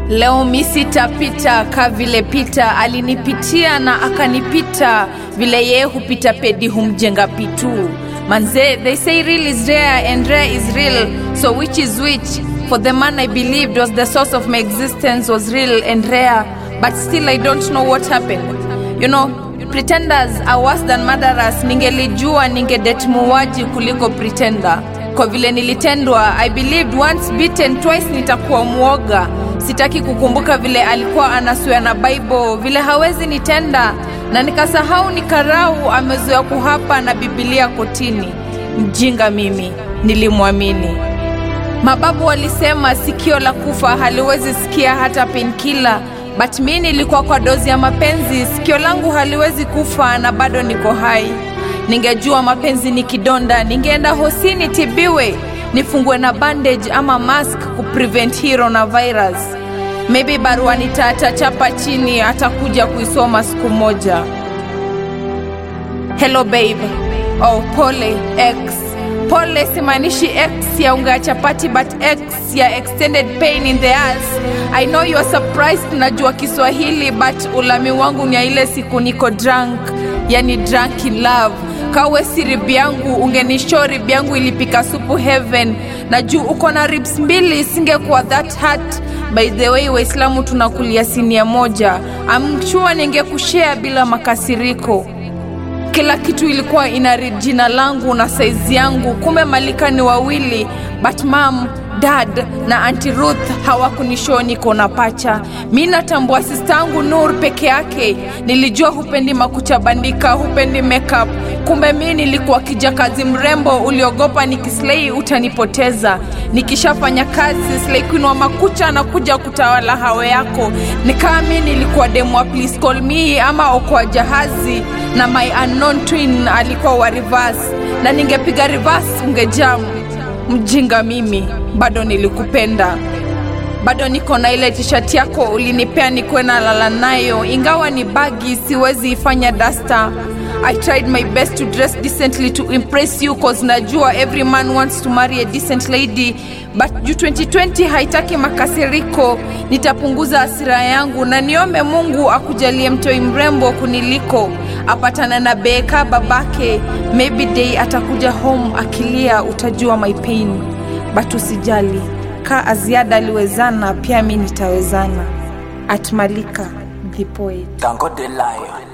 Leo mi sitapita ka vile Pita alinipitia na akanipita, vile yeye hupita pedi humjenga pitu. Manze, they say real is rare and rare is real, so which is which? For the man I believed was the source of my existence was real and rare, but still I don't know what happened. You know, pretenders are worse than murderers. Ningelijua ningedet muuaji kuliko pretender. Kwa vile nilitendwa, I believed once bitten twice nitakuwa mwoga. Sitaki kukumbuka vile alikuwa anasuya na Bible, vile hawezi nitenda, na nikasahau ni karau amezoea kuhapa na Biblia kotini. Mjinga mimi, nilimwamini. Mababu walisema sikio la kufa haliwezi sikia hata penkila, but mi nilikuwa kwa dozi ya mapenzi, sikio langu haliwezi kufa na bado niko hai. Ningejua mapenzi ni kidonda, ningeenda hosini tibiwe, nifungue na bandage ama mask kuprevent hero na virus. Maybe barua nitachapa chini, atakuja kuisoma siku moja. Hello babe. Oh, pole X. Pole simaanishi X ya unga ya chapati but X ya extended pain in the ass. I know you are surprised najua Kiswahili but ulami wangu ni ya ile siku niko drunk, yani drunk in love. Kawe si rib yangu ungenishow rib yangu ilipika supu heaven na juu uko na ribs mbili singekuwa that hurt. By the way, Waislamu tunakulia sinia moja. I'm sure ningekushare bila makasiriko kila kitu ilikuwa ina read jina langu na saizi yangu kumbe malika ni wawili but mam dad na anti ruth hawakunishoo niko na pacha mi natambua sistangu nur peke yake nilijua hupendi makucha bandika hupendi makeup kumbe mi nilikuwa kijakazi mrembo uliogopa nikislei utanipoteza nikishafanya kazi slei kuinua makucha na kuja kutawala hawe yako nikaa mi nilikuwa demwa please call me ama okoa jahazi na my unknown twin alikuwa wa reverse na ningepiga reverse ungejamu mjinga mimi bado nilikupenda bado niko na ile tishati yako ulinipea nikuwe na lala nayo ingawa ni bagi siwezi ifanya dasta i tried my best to dress decently to impress you cause najua every man wants to marry a decent lady but juu 2020 haitaki makasiriko nitapunguza hasira yangu na niombe mungu akujalie mtoi mrembo kuniliko apatana na beka babake maybe day atakuja home akilia utajua my pain but usijali ka aziada aliwezana pia mi nitawezana atmalika the poet Tango the lion.